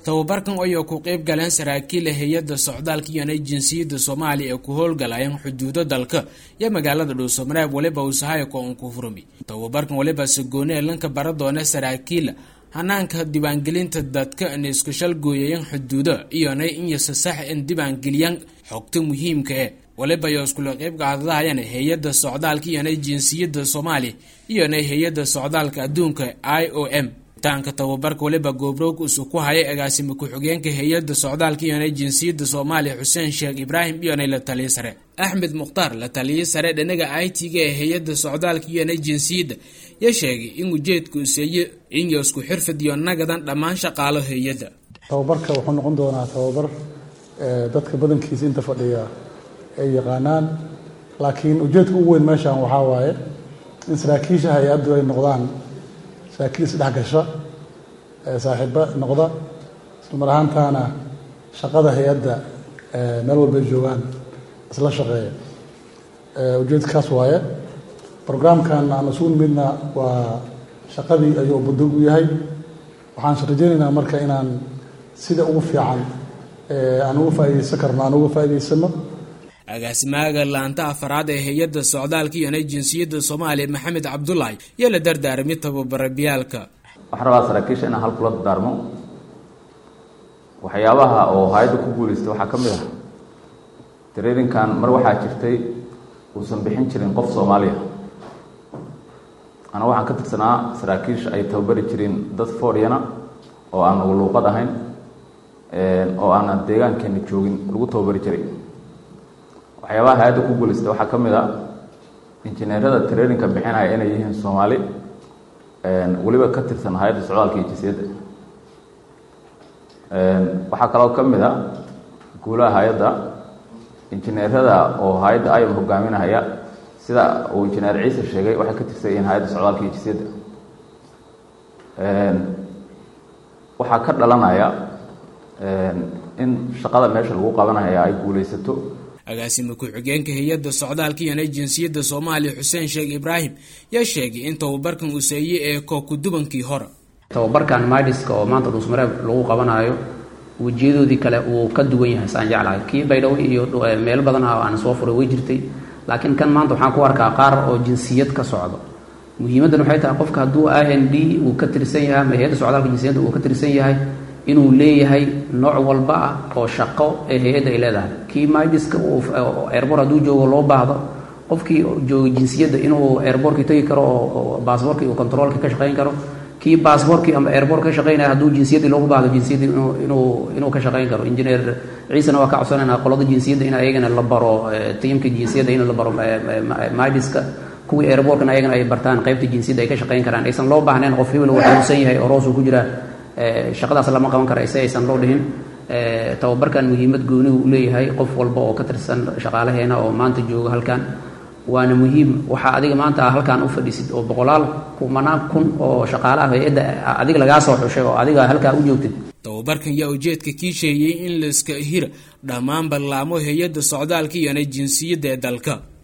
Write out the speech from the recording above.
tababarkan ayoo ku qeyb galeen saraakiila hay-adda socdaalka iyonay jinsiyadda soomaaliya ee ku howlgalayeen xuduudo dalka iyo magaalada dhuusamareeb waliba usahayko un ku furmi tababarkan waliba sagooni ee lanka bara doona saraakiila hanaanka diiwaangelinta dadka in isku shalgooyayan xuduudo iyonay inyose sax in diiwaangeliyaan xogta muhiimka e waliba yo iskula qeyb qaadadahayan hay-adda socdaalka iyonay jinsiyadda soomaaliya iyonay hay-adda socdaalka adduunka i o m taanka tababarka waliba goobroog isu ku hayay agaasime ku-xigeenka hay-adda socdaalka iyonay jinsiyadda soomaaliya xuseen sheekh ibraahim iyonay la taliya sare axmed mukhtaar la taliya sare dhinaga i t ga ee hay-adda socdaalka iyonay jinsiyadda ya sheegay in ujeedka useeye inyo isku xirfid iyo nagadan dhammaan shaqaalo hay-adda tababarka wuxuu noqon doonaa tababar dadka badankiisa inta fadhiya ay yaqaanaan laakiin ujeedka ugu weyn meeshan waxaa waaye in saraakiisha hay-addu ay noqdaan saraakiil isdhex gasha saaxiibo noqda isla mar ahaantaana shaqada hay-adda meel walbay joogaan isla shaqeeya ujeedkaas waaye brograamkan aan isugu nimidna waa shaqadii ayuu budog u yahay waxaan rajaynaynaa marka inaan sida ugu fiican aan uga faaideysan karno aan uga faa'idaysano agaasimaaga laanta afaraad ee hay-adda socdaalka iyonay jinsiyadda soomaaliya maxamed cabdulaahi iyo la dardaarmay tababarabiyaalka waxaan rabaa saraakiisha inaan hal kula dardaarmo waxyaabaha oo hay-adda ku guulaystay waxaa ka mid ah traininkan mar waxaa jirtay uusan bixin jirin qof soomaaliya ana waxaan ka tirsanaa saraakiisha ay tababari jireen dad foryana oo aan ugu luuqad ahayn oo aanan deegaankeena joogin lagu tababari jiray waxyaabaha hay-adda ku guulaystay waxaa ka mid a injineerada traininka bixinaya inay yihiin soomaali weliba ka tirsan hay-adda socdaalka iyo jinsiyadda waxaa kaloo ka mid a guulaha hay-adda injineerada oo hay-adda ayam hogaaminahaya sida uu injineer ciise sheegay waxay ka tirsan yihiin hay-adda socdaalka iyo jinsiyadda waxaa ka dhalanaya in shaqada meesha lagu qabanaya ay guulaysato agaasime ku-xigeenka hay-adda socdaalka iyonay jinsiyadda soomaaliya xuseen sheekh ibraahim yaa sheegay in tababarkan useeye ee kookudubankii hore tababarkan midiska oo maanta dhuusmareeb lagu qabanaayo wejiyadoodii kale uu ka duwan yahay saan jeclahay kii baydhabo iyo meelo badan ah aan soo furay way jirtay laakiin kan maanta waxaan ku arkaa qaar oo jinsiyad ka socdo muhiimaddan waxay tahay qofka hadduu i n d uu ka tirsan yahay ama hay-adda socdaalka jinsiyadda uu ka tirsan yahay inuu leeyahay nooc walba ah oo shaqo ee hay-adda ay leedahay kii midiska erbor hadduu joogo loo baahdo qofkii jooga jinsiyadda inuu erborkii tegi karo oo baasboorkii uu controolkii ka shaqayn karo kii baasboorkii ama erbor ka shaqaynaya hadduu jinsiyaddii loogu baahdo jinsiyaddii inuu inuu ka shaqayn karo injineer ciisena waa ka codsanayna qolada jinsiyadda in ayagana la baro tiimka jinsiyadda in la baro midiska kuwii airbortkana ayagana ay bartaan qaybta jinsiyadda ay ka shaqayn karaan aysan loo baahnayn qof hebel uu xanuunsan yahay oo roos uu ku jiraa shaqadaas lama qaban kara ise aysan loo dhihin tababarkan muhiimad goonihu u leeyahay qof walba oo ka tirsan shaqaalaheena oo maanta jooga halkan waana muhiim waxaa adiga maanta halkan u fadhiisid oo boqolaal kumanaan kun oo shaqaalaha hay-adda adiga lagaa soo xushay oo adiga halkaa u joogtid tababarkan yaa ujeedka kii sheegayey in laiska hira dhammaan ballaamo hay-adda socdaalka iyonay jinsiyadda ee dalka